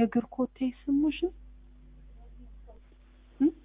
የእግር ኮቴ ስሙሽ ነው? እም?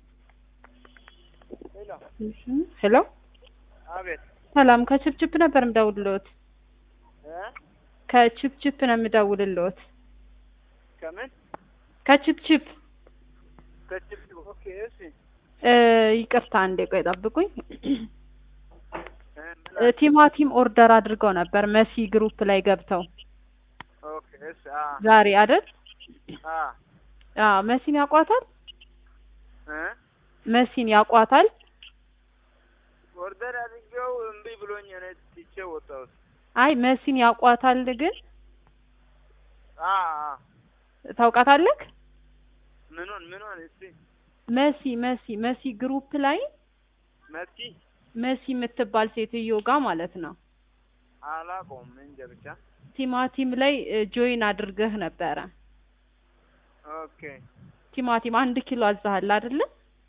ሄሎ ሄሎ አቤት ሰላም ከችፕችፕ ነበር የምደውልልዎት። እ ከችፕችፕ ነው የምደውልልዎት። ከምን ከችፕችፕ ከችፕ ኦኬ እሺ እ ይቅርታ አንዴ ቆይ ጠብቁኝ። እ ምን እ ቲማቲም ኦርደር አድርገው ነበር መሲ ግሩፕ ላይ ገብተው ኦኬ እሺ አ ዛሬ አይደል? አ አዎ መሲን ያውቋታል? እ መሲን ያውቋታል? ኦርደር አድርጌው እምቢ ብሎኝ እኔ ትቼ ወጣሁት። አይ መሲን ያውቋታል ግን አ አ ታውቃታለህ? ምኑን ምኑን እስቲ መሲ መሲ መሲ ግሩፕ ላይ መሲ መሲ የምትባል ሴትዮ ጋር ማለት ነው አላውቀውም እንጃ ብቻ ቲማቲም ላይ ጆይን አድርገህ ነበረ። ኦኬ ቲማቲም አንድ ኪሎ አዛሃል አይደለ?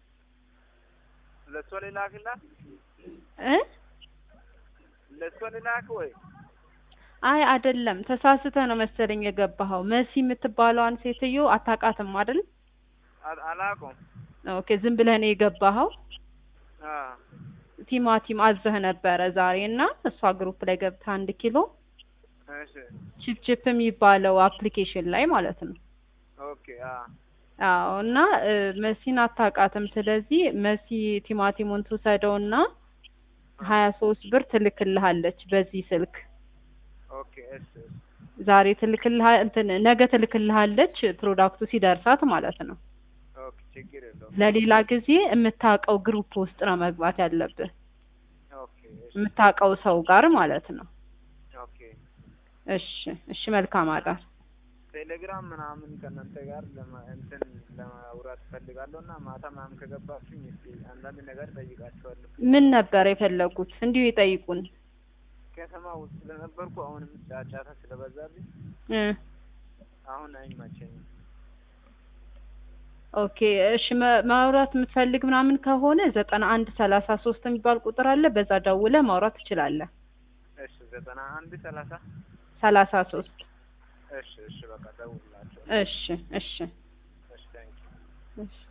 ለእሷ ልላክላት እ ለእሷ ልላክ ወይ አይ አይደለም፣ ተሳስተህ ነው መሰለኝ የገባኸው። መሲ የምትባለዋን ሴትዮ አታውቃትም አይደል? አ- አላውቀውም ኦኬ ዝም ብለህ ነው የገባኸው። አ ቲማቲም አዘህ ነበረ ዛሬ እና እሷ ግሩፕ ላይ ገብተህ አንድ ኪሎ እሺ ቺፕቺፕ የሚባለው አፕሊኬሽን ላይ ማለት ነው። ኦኬ አ አዎ እና እ መሲን አታውቃትም። ስለዚህ መሲ ቲማቲሙን ትውሰደውና ሀያ ሶስት ብር ትልክልሃለች በዚህ ስልክ ኦኬ እሺ እሺ ዛሬ ትልክልሃ እንትን ነገ ትልክልሃለች ፕሮዳክቱ ሲደርሳት ማለት ነው። ኦኬ ችግር የለውም ለሌላ ጊዜ የምታውቀው ግሩፕ ውስጥ ነው መግባት ያለብህ ኦኬ እሺ የምታውቀው ሰው ጋር ማለት ነው። ኦኬ እሺ እሺ መልካም አዳር። ቴሌግራም ምናምን ከእናንተ ጋር ለማ እንትን ለማውራት እፈልጋለሁ እና ማታ ምናምን ከገባችሁኝ እስኪ አንዳንድ ነገር ጠይቃችኋለሁ። ምን ነበር የፈለጉት? እንዲሁ ይጠይቁን ከተማ ውስጥ ስለነበርኩ አሁንም ጫጫታ ስለበዛብኝ እ አሁን አይመቸኝም። ኦኬ እሺ መ- ማውራት የምትፈልግ ምናምን ከሆነ ዘጠና አንድ ሰላሳ ሶስት የሚባል ቁጥር አለ። በዛ ደውለህ ማውራት ትችላለህ። እሺ ዘጠና አንድ ሰላሳ ሰላሳ ሶስት እሺ እሺ በቃ ደውልላቸው። እሺ እሺ እሺ ታንኪ እሺ